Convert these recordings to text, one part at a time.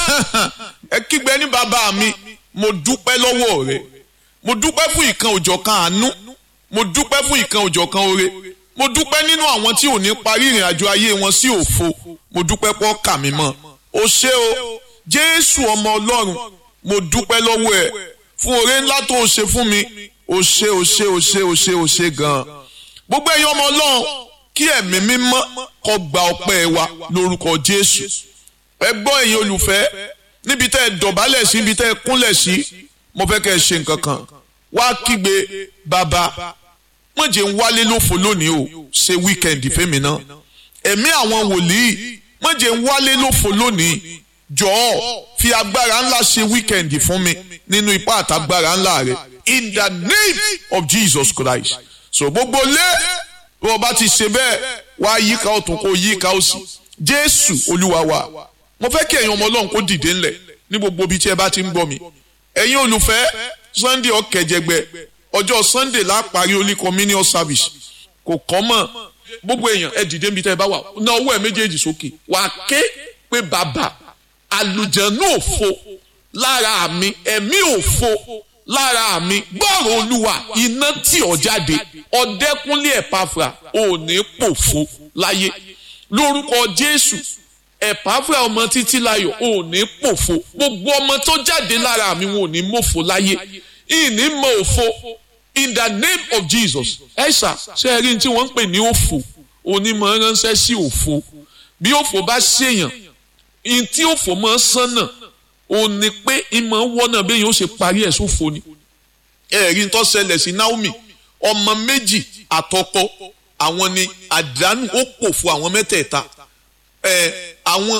ẹ kígbe ní bàbá mi mo dúpẹ́ lọ́wọ́ rẹ mo dúpẹ́ fún ìkan òjọ̀kan àánú mo dúpẹ́ fún ìkan òjọ̀kan oore mo dúpẹ́ nínú àwọn tí ò ní parí ìrìn àjò ayé wọn sí òfo mo dúpẹ́ pọ́ kà mí mọ́ o ṣé o jésù ọmọ ọlọ́run mo dúpẹ́ lọ́wọ́ ẹ fún oore ńlá tó o ṣe fún mi o ṣé o ṣé o ṣé o ṣé o ṣé gan-an gbogbo ẹ̀yin ọmọ ọlọ́run kí ẹ̀mí mímọ́ kó gba ọpẹ́ wa lórúkọ jésù ẹ gbọ́ ẹ̀yin olùfẹ́ níbi tẹ́ ẹ dọ̀bálẹ̀ sí níbi tẹ́ ẹ kúnlẹ̀ sí mo fẹ́ kẹ́ ẹ ṣe nǹkan kan wá kígbe bàbá wọ́n jẹ́ ń wálé lófo lónìí o ṣe wíkẹ́ndì fẹ́mi náà ẹ̀mí àwọn wòlíì wọ́n jẹ́ ń wálé lófo lónìí jọ̀ọ́ fi agbára ńlá ṣe wíkẹ́ndì fún mi nínú ipá àtagbára ńlá rẹ in the name of Jesus Christ so gbogbo lé bí wọ́n bá ti ṣe bẹ́ẹ̀ wá yíká ọ̀tún kó yíká òsì Jésù Olúwa wa mo fẹ́ kí ẹ̀yin ọmọ Ọlọ́run kó dìde ńlẹ̀ ní gbogbo ibi tí ẹ bá ti ń gbọ́ mi ẹ̀yin olùfẹ́ Sunday ọ̀kẹ́jẹgbẹ́ ọjọ́ Sunday la parí Holy Communion service kò kọ́ mọ̀ gbogbo èèyàn ẹ dìde níbi tẹ́ ẹ bá wà ná ọwọ́ ẹ méjèèjì sókè wà á ké pé bàbá àlùjànnú òfo lára mi ẹ̀mí òfo lára mi gbọ́rọ̀ olúwa iná tí ọ jáde ọ̀dẹ́kúnlé ẹ̀páfra ò ní pòfo láyé lórúkọ Jésù ẹ̀páfra ọmọ títí láyọ̀ ò ní pòfo gbogbo ọmọ tó jáde lára mi wọn ò ní mòfo láyé ìní mọ òfo in the name of Jesus ẹ̀ṣà ṣe é rí ní tí wọ́n ń pè ní òfo onímọ̀ ránṣẹ́ sí òfo bí òfo bá ṣèyàn in tí òfò máa sánà ò ní pé ìmọ̀ wọ́nà bẹ́ẹ̀ yóò ṣe parí ẹ̀ sófo ni ẹ̀rí tó ṣẹlẹ̀ sí Naomi ọmọ méjì àtọkọ àwọn ni àdánù ó pòfo àwọn mẹ́tẹ̀ẹ̀ta ẹ̀ àwọn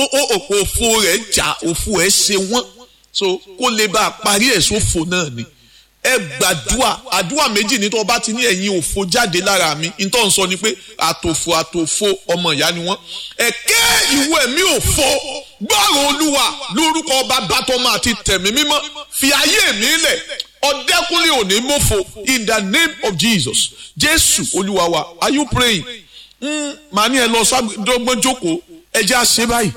òfò rẹ̀ jà òfò ẹ̀ ṣe wọ́n so kó lè bá a parí ẹ̀ sófo náà ni ẹ gbàdúà àdúà méjì ní tó bá ti ní ẹ̀yin òfo jáde lára mi nítorí wọ́n sọ ni pé àtòfo àtòfo ọmọ ìyá ni wọ́n ẹ̀kẹ́ ìwé mi òfo gbọ́rọ̀ olúwa lórúkọ bàbá tọmọ àti tẹ̀mí mímọ́ fi ayé mi lẹ̀ ọ̀dẹ́kùnlé òní mọ́fo in the name of Jesus jésù olúwa wa are you praying màá ní ẹ lọ sábẹ́dọ́gbọ́n jókòó ẹ jẹ́ àṣẹ báyìí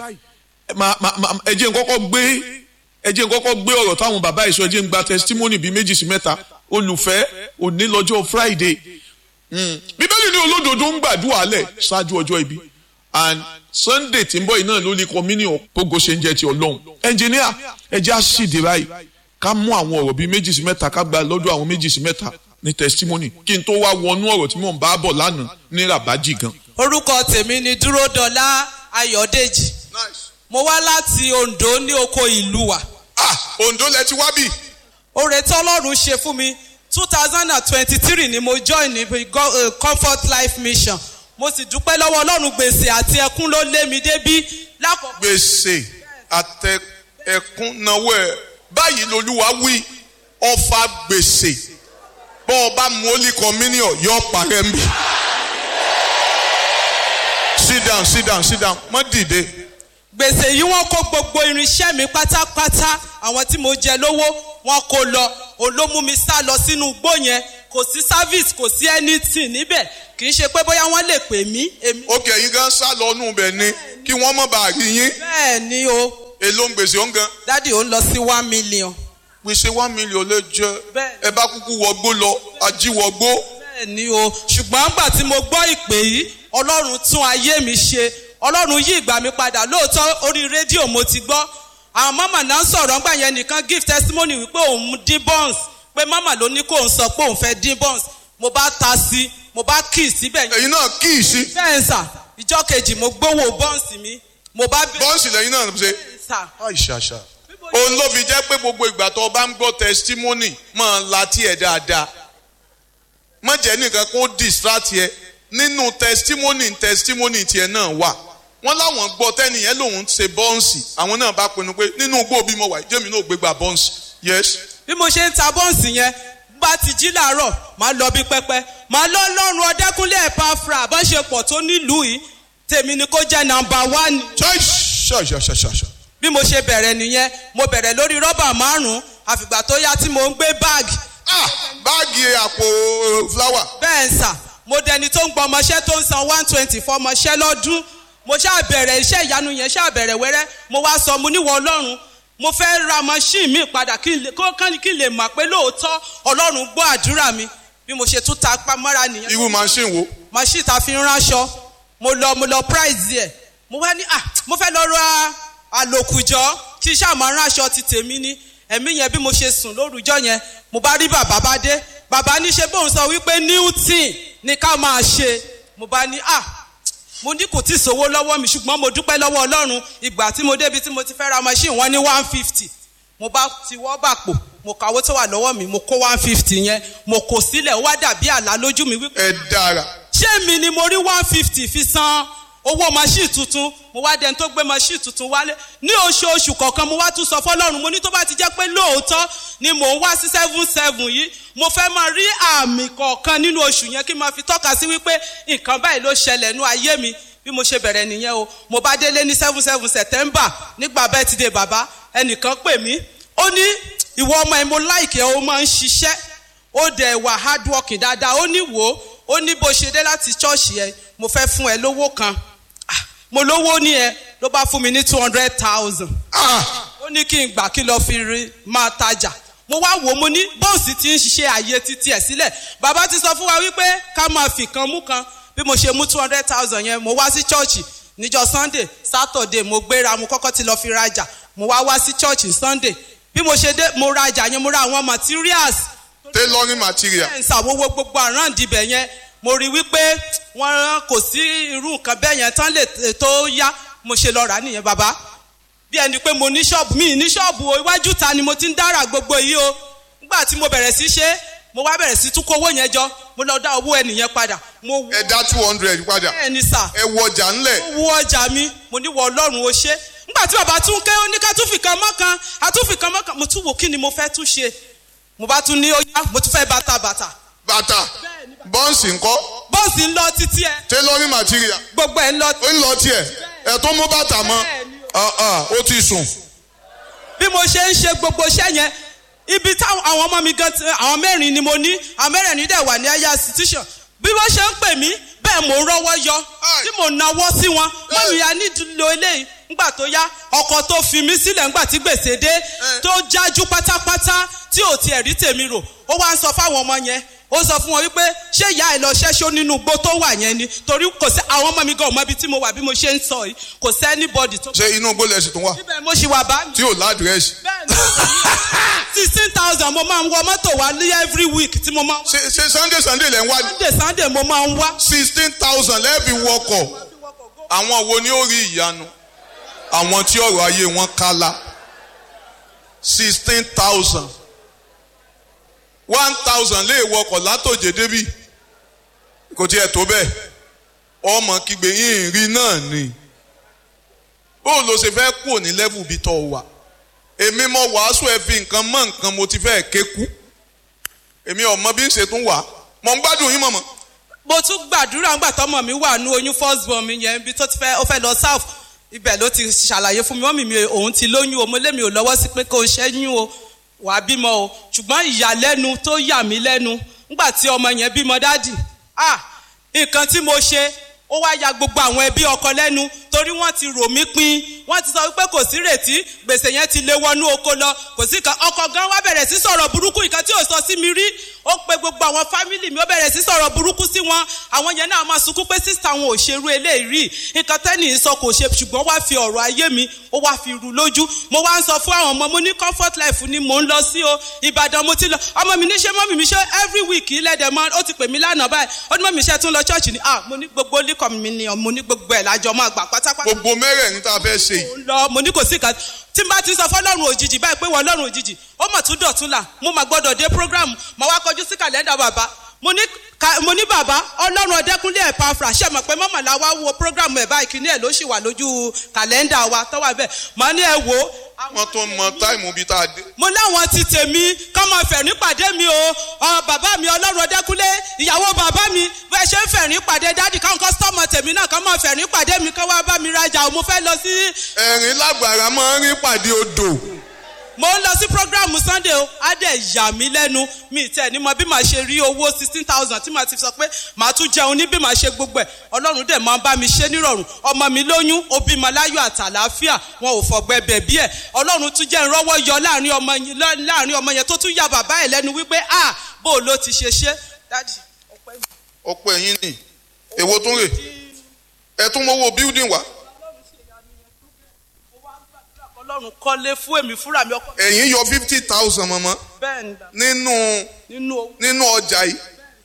ẹ jẹ́ nkọ́kọ́ gbé ẹ jẹ́ nkọ́kọ́ gbé ọ̀rọ̀ táwọn bàbá ìṣọ́ ẹ jẹ́ ń gba testimony bíi méjì sí mẹ́ta olùfẹ́ òní lọ́jọ́ Friday bíbélì ní olódodo ń gbàdúrà lẹ̀ ṣáájú ọjọ́ ibi and Sunday tí ń bọ̀ iná ló ní communion gbogbo ṣe ń jẹ́ ti Ọlọ́run engineer ẹ jẹ́ àṣìdè báyìí ká mú àwọn ọ̀rọ̀ bíi méjì sí mẹ́ta ká gba lọ́dọ̀ àwọn méjì sí mẹ́ta ní testimony kí n tó wá wọnú ọ̀rọ̀ tí mò ń bá bọ̀ lánàá ní rabaji gan. orúkọ tèmi ni dúródọlá ayọ̀dèjì mo wá láti Oǹdó ní oko ìlú wa. ah Oǹdó lẹ ti wá bì. oore tí Ọlọ́run ṣe fún mi two thousand and twenty-three ni mo join ní uh, Comfort Life Mission mo sì dúpẹ́ lọ́wọ́ Ọlọ́run gbèsè àti ẹkún ló lé mi débí lákòókò. gbèsè àtẹ ẹkún náwó ẹ báyìí lolúwa wí ọfà gbèsè bọ́ ọ bá mu Holy Communion yọ parẹ́ mi. sit down sit down sit down mọ́ dìde gbèsè yìí wọ́n kó gbogbo irinṣẹ́ mi pátápátá àwọn tí mo jẹ lówó wọ́n kó lọ òun ló mú mi sá lọ sínú igbó yẹn kò sí service kò sí anything níbẹ̀ kì í ṣe pé bóyá wọ́n lè pè mí. ókè yín gan sá lọ nù bẹ̀ ni kí wọ́n mọ̀ bá rí yín. bẹ́ẹ̀ ni o. èló ń gbèsè òun gan. dádì ó ń lọ sí one million. gbèsè one million lè jẹ ẹ bá kúkú wọgbó lọ ajíwọgbó. bẹ́ẹ̀ ni o ṣùgbọ́n gbà tí mo gbọ́ ìpè yìí ọlọ́run tún ayé mi ṣe ọlọ́run yí ìgbà mi padà lóòótọ́ orí rédíò mo ti gbọ́ àwọn mama náà ń sọ̀rọ̀ ńgbà yẹn nìkan give testimony wípé òun dín buns pé mama ló ní kó òun sọ pé òun fẹ́ dín buns mo bá ta sí mo bá kì í síbẹ̀. ẹ̀yin náà kì í sí. bẹ́ẹ̀ sà ìjọ́ kejì mo gbówó buns mi mo bá. bọ́ǹsì lẹ́yìn náà ṣe. àìṣàṣà. òun ló fi jẹ́ pé gbogbo ìgbà tó o bá ń gbọ́ testimony máa la tiẹ̀ dáadáa má jẹ́ nìkan kó distract yẹ nínú testimony testimony tiẹ̀ náà wà wọ́n láwọn gbọ́ tẹ́nìyẹn lòun ṣe bọ́ǹsì àwọn náà bá pinnu pé nínú igbó bímọ wà jẹ́mi náà gbégbá bọ́ǹsì yes. bí mo ṣe ń ta bọ́ǹsì yẹn bá ti jí làárọ̀ máa lọ bí pẹ́pẹ́ máa lọ lọ́rùn ọdẹ́kúnlé ẹ̀pá fra àbọ̀ṣepọ̀ tó nílùú yìí tèmi ni kó jẹ́ nàmbà wán. ṣàṣàṣàṣà. bí mo ṣe bẹ̀rẹ̀ nìyẹn mo bẹ̀rẹ̀ lórí rọ́bà márùn-ún àfìgbà tó yá tí mo ń gbé báàgì. ah báàgì àpò fúláwà. bẹ́ẹ̀ ń sà mo dẹni tó ń gbọ́ ọmọṣẹ́ tó ń san one twenty fọmọṣẹ́ lọ́dún mo ṣáà bẹ̀rẹ̀ iṣẹ́ ìyanu yẹn ṣáà bẹ̀rẹ̀ wẹ́rẹ́ mo wá sọ mo níwọ̀ ọlọ́run mo fẹ́ ra machine mi padà kí n lè kó kán kí n lè mọ̀ pé lóòótọ́ ọlọ́run gbọ́ àdúrà mi bí mo ṣe tún ta pamọ́ra nìyẹn irú machine wo machine ta fi ń ránṣọ mo lọ mo lọ price ẹ̀ mo wá ní ah mo fẹ́ lọ ra àlòkùjọ́ kí iṣẹ́ àmọ́ ránṣọ ti tèmi ní ẹ̀mí yẹn bí mo ṣe sùn lórúkọ yẹn mo bá rí bàbá bá dé bàbá ní ṣe bóun sọ wípé newton ní ká máa ṣe mo bá ní ah mo ní kò tí ì sówó lọ́wọ́ mi ṣùgbọ́n mo dúpẹ́ lọ́wọ́ ọlọ́run ìgbà tí mo débi tí mo ti fẹ́ ra machine wọn ní one fifty mo bá ti wọ́ bàpò mo kàwé tó wà lọ́wọ́ mi mo kó one fifty yẹn mo kò sílẹ̀ ó wá dàbí àlá lójú mi wípé ẹ dára ṣé mi ni mo rí one fifty fi san owó machine tuntun mo wá dẹni tó gbé machine tuntun wálé ní oṣooṣù kọ̀ọ̀kan mo wá tún sọ fọlọ́run mo ní tó bá ti jẹ́ pé lóòótọ́ ni mò ń wá sí seven seven yìí mo fẹ́ máa rí àmì kọ̀ọ̀kan nínú oṣù yẹn kí n máa fi tọ́ka sí wípé nǹkan báyìí ló ṣẹlẹ̀ nú ayé mi bí mo ṣe bẹ̀rẹ̀ nìyẹn o mo bá délé ní seven seven september nígbà birthday bàbá ẹnìkan pè mí ó ní ìwọ ọmọ ẹ mo láìkẹ́ ó máa ń ṣiṣẹ́ ó dẹ̀ wà hard working dáadáa ó ní wò ó ó ní bó ṣe dé láti ṣọ́ọ̀ṣì ẹ mo fẹ́ fún ẹ lówó kan Ah, mo lówó ní ẹ ló bá fún mi ní two hundred thousand ah ó ní kí n gbà kí lọ fi rí máa tajà mo wá wò ó mo ní bọ́ọ̀sì ti ń ṣiṣẹ́ ààyè títí ẹ̀ sílẹ̀ bàbá ti sọ fún wa wípé ká máa fi kan mú kan bí mo ṣe mú two hundred thousand yẹn mo wá sí chọ́ọ̀chì níjọ́ sunday saturday mo gbéra mo kọ́kọ́ ti lọ fi rajà mo wá wá sí chọ́ọ̀chì sunday bí mo ṣe dé mo rajà yẹn mo ra àwọn materials tailoring material ẹ̀ ń ṣàwọ́wọ́ gbogbo àráǹdì ibẹ̀ yẹn mo rí wípé wọ́n rán kò sí irú nǹkan bẹ́ẹ̀ yẹn tán lè tó yá mo ṣe lọ rà á nìyẹn bàbá bí ẹni pé mo ní ṣọ́ọ̀bù mi ní ṣọ́ọ̀bù o iwájú ta ni mo ti ń dára gbogbo yìí o nígbà tí mo bẹ̀rẹ̀ sí ṣe é, mo wá bẹ̀rẹ̀ sí tún kó owó yẹn jọ mo lọ dá owó ẹnìyẹn padà mo wú ẹ dá two hundred padà bẹ́ẹ̀ ni sà ẹ wọ ọjà ńlẹ̀ mo wú ọjà mi mo ní wọ ọlọ́run o ṣe nígbà tí bàbá tún ké ó ní ká tún fi kan mọ́ kan a tún fi kan mọ́ kan mo tún wò kí ni mo fẹ́ tún ṣe mo bá tún ní ó yá mo tún fẹ́ bàtà bàtà bàtà bọ́ǹsì ńkọ́ bọ́ọ̀sì ń lọ títí ẹ tailoring material gbogbo ẹ ń lọ ó ń lọ tiẹ̀ ẹ tó mú bàtà mọ́ ah ah ó ti sùn bí mo ṣe ń ṣe gbogbo iṣẹ́ yẹn ibi táwọn àwọn ọmọ mi gan ti àwọn mẹ́rin ni mo ní àwọn mẹ́rin dẹ̀ wà ní aya institution bí wọ́n ṣe ń pè mí bẹ́ẹ̀ mò ń rọ́wọ́ yọ tí mò ń nawọ́ sí wọn mọ́mí ya nídìílò eléyìí ńgbà tó yá ọkọ̀ tó fi mí sílẹ̀ ńgbà tí gbèsè dé tó jájú pátápátá tí ò tiẹ̀ rí tèmi rò ó wá ń sọ fáwọn ọmọ yẹn ó sọ fún wọn wípé ṣé ìyá ẹ lọ ṣẹ́ṣó nínú igbó tó wà yẹn ni torí kò sí àwọn ọmọ mi gan ọmọ ibi tí mo wà bí mo ṣe ń sọ yìí kò sí anybody tó. ṣé inú gbólẹ̀ sì tún wà ibẹ̀ mo ṣì wà bá mi tí ò ládìrẹ́sì sixteen thousand mo máa ń wọ mọ́tò wá ní every week tí mo máa ń wá. ṣe ṣe sunday sunday lẹ́ ń wá ní sunday sunday mo máa ń wá. sixteen thousand lẹ́ẹ̀bì wọkọ̀ àwọn wo ni ó rí ìyanu àwọn tí ọ̀rọ̀ ayé wọn kálá sixteen thousand one thousand lè wọkọ̀ látòjé débì kò tiẹ̀ tó bẹ́ẹ̀ ọmọ kígbe yín rí náà ni bóun ló ṣe fẹ́ kúrò ní level bí tọ́ wà èmi mọ wàásù ẹ fi nǹkan mọ nǹkan mo ti fẹ́ ké kú èmi ọmọ bí ń ṣe tún wà mọ̀ ń gbádùn yín mọ̀mọ́ mo tún gbàdúrà ńgbà tọmọ mi wà ní oyún first born mi yẹn ibi tó ti fẹ́ ó fẹ́ lọ south ibẹ̀ ló ti ṣàlàyé fún mi wọ́n mi mi òun ti lóyún o mo lé mi ò lọ́wọ́ sí pé kó o ṣẹ́yún o wà á bímọ o ṣùgbọ́n ìyàlẹ́nu tó yà mí lẹ́nu ńgbà tí ọmọ yẹn bímọ dádì ah nǹkan tí mo ṣe ó wá ya gbogbo àwọn ẹbí ọkọ lẹ́nu torí wọ́n ti rò mí pin wọ́n ti sọ wípé kò sí rètí gbèsè yẹn ti lé wọnú oko lọ kò sí kan ọkọ gan wá bẹ̀rẹ̀ sí sọ̀rọ̀ burúkú nǹkan tí ò sọ sí mi rí ó pe gbogbo àwọn fámìlì mi ó bẹ̀rẹ̀ sí sọ̀rọ̀ burúkú sí wọn àwọn yẹn náà máa sunkún pé sísá wọn ò ṣerú eléyìí rí nǹkan tẹ́nì sọ kò ṣe ṣùgbọ́n wá fi ọ̀rọ̀ ayé mi ó wá fi rú lójú mo wá ń sọ fún àwọn ọmọ mo ní comfort life ni mò ń lọ sí o ìbàdàn mo ti lọ ọmọ mi ní ṣe mọ́mì mi ṣe every week ilẹ̀dẹ̀ mọ́ ó ti pè mí lánàá báyìí ó ní mọ́mì iṣẹ́ tún lọ church ni ah mo ní gbogbo líkọ̀ mi ni mo ní gbogbo ẹ̀ lájọ máa gbà pátápátá gbogbo mẹ́rẹ̀ẹ̀rin tá a fẹ́ ṣe yìí ń lọ mo ní kò sí kan tí n bá ti sọ fọlọ́run òjijì báyìí pé wọ́n lọ́run òjijì ó mà tún dọ̀tún là mo mà gbọ́dọ̀ dé program mà wá kọjú sí kàlẹ́ndà bàbá mo ní ka mo ní bàbá ọlọ́run ọdẹ́kúnlé ẹ̀ pafra ṣe mọ̀ pé mọ́mọ́ la wá wo program ẹ̀ báyìí kíní ẹ̀ ló sì wà lójú kàlẹ́ndà wa tó wà bẹ́ẹ̀ mà ní ẹ wò ó. wọ́n tó mọ táìmù bíi tá a dé. mo láwọn ti tèmi kọ́ máa fẹ̀rín pàdé mi o ọ bàbá mi ọlọ́run ọdẹ́kúnlé ìyàwó bàbá mi bẹ́ẹ̀ ṣe ń fẹ̀rín pàdé dádì káwọn kọ́sítọ́mù tèmi náà kọ́ máa fẹ̀rín pàdé mi kọ́ wá bá mi rajà o mo fẹ́ lọ sí ẹ̀rín lágbára máa ń rí pàdé odò mo ń lọ sí program sunday o á dẹ̀ yà mí lẹ́nu mi tẹ̀ ní mọ bí màá ṣe rí owó sixteen thousand tí màá ti sọ pé màá tún jẹun ní bí màá ṣe gbogbo ẹ̀ ọlọ́run dẹ̀ máa ń bá mi ṣe nírọ̀rùn ọmọ mi lóyún ó bímọ láyọ̀ àtàlàáfíà wọn ò fọ̀gbẹ́ bẹ̀bí ẹ̀ ọlọ́run tún jẹ́ ìrọ́wọ́ yọ láàrin ọmọ yẹn láàrin ọmọ yẹn tó tún ya bàbá ẹ̀ lẹ́nu wípé ah bó o ló ti ṣe ṣe dádì ọpẹ́ mi. ọpẹ́ yín ni èwo tún rè ẹ tún mọ́wọ́ building wá ọlọ́run kọ́lé fún èmi fúnra mi ọkọ ẹ̀yin yọ fifty thousand mọ́mọ́ bẹ́ẹ̀ ni bàbá nínú nínú owó nínú ọjà yìí